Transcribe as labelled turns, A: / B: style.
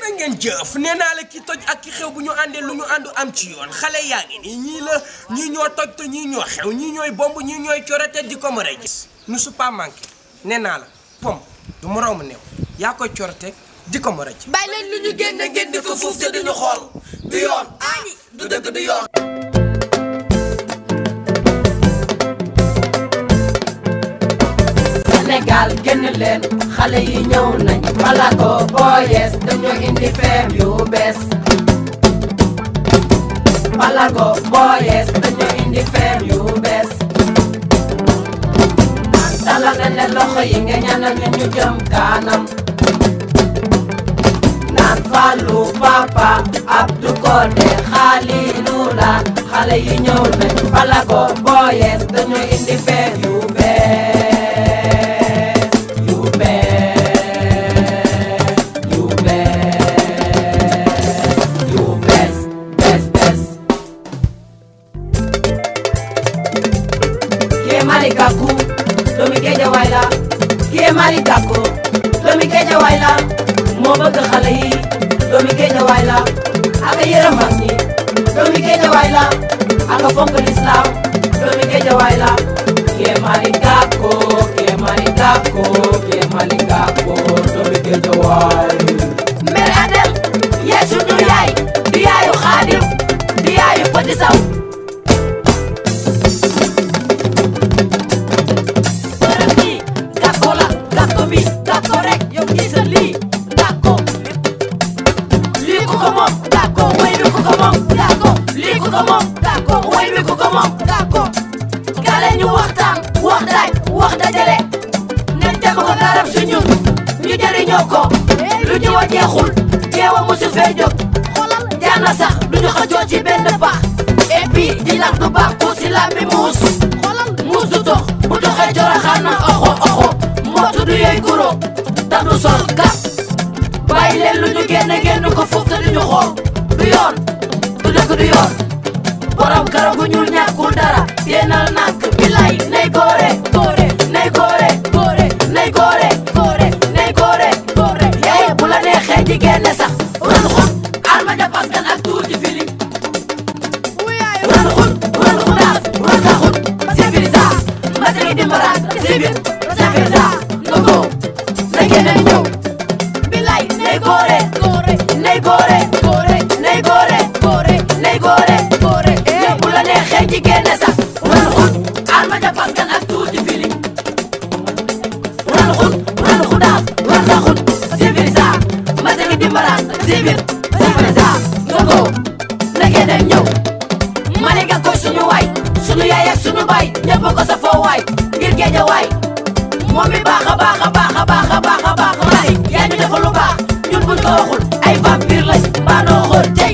A: jërë ngeen jëf nee naa la ki toj ak ki xew bu ñu àndee lu ñu àndu am ci yoon xale yaa ngi nii ñii la ñii ñoo toj te ñii ñoo xew ñii ñooy bomb ñii ñooy corote di ko mën a gis nu su pas manqué nee naa la pom du moroomu new yaa koy corote di ko mën a ci
B: bàyyi leen lu ñu génne ngeen di ko fuuf te duñu xool du yoon aani du dëgg du yoon
C: Sénégal génn leen xale yi ñëw nañ Malago boyees dañoo indi feem yu bees Malago boyees dañoo indi feem yu bees dalal nañ leen loxo yi nga ñaanal ñu ñu jëm kanam naan Fallou Papa Abdou Kodé Khalilou la xale yi ñëw nañ Malago boyees dañoo indi feem yu bees yu bees yu bees yu bees bees bees kii Malick Gakou doomi Géejawaay la kii Malick Gakou doomi Géejawaay la moo bëgg xale yi doomi Géejawaay la ak yërëm mag ñi doomi Géejawaay la ak fonk lislaam doomi Géejawaay la kii Malick Gakou kii Malick Gakou kii Malick Gakou doomi Géejawaay mère Adel yaay sunu yaay di yaayu Xaadim di yaayu Petit Saw bërëb bi gàkko la gàkko bi gàkko rek yow gisal lii gàkko lii ku ko moom gàkko way bi ku ko moom gàkko lii ku ko moom gàkko way bi ku ko moom gàkko kale ñu waxtaan wax daaj wax dajale nañ teg ko garab su ñun ñu jëriñoo ko lu ñu wa jeexul jeewa musu fee jóg xoolal jaana sax duñu xëccoo ci benn pax et puis di lax du baax ku si la mi muus xoolal muus du dox bu doxee joroxaan na oxo oxo mbootu du yooy guro te du sol gàpp bàyyi leen lu ñu génne génn ko foofu te duñu xool du yoon du dëgg du yoon borom karaw gu ñuul ñàkkul dara téenal nànk bilay nay góore góore nay góore góore nay góore góore nay góore góore yaay bu la neexee ji génne sax ran xut alma ja paskan ak tuuti fili ran xut ran xutaas ran sa xut sibirisa mbate gi dimbaraat sibir safirisa ngogo na géneen ñëw bilay nay góore góore nay góore góore nay góore góore nay góore góore yow bu la neexee ji génne sax ran xut alma ja paskan ak tuuti fili ran xut ran xutaas ran sa xut sibirisa mbate gi dimbaraat sibir safirisa ngogo na géneen ñëw Malika ko suñu waay suñu yaay ak suñu baay ñëpp ko sa foo waay ngir géeja waay moom mi baax a baax a baax a baax a baax a baax waay yaa ñu defal lu baax ñun buñ ko waxul ay vampire lañ mbaa noo xool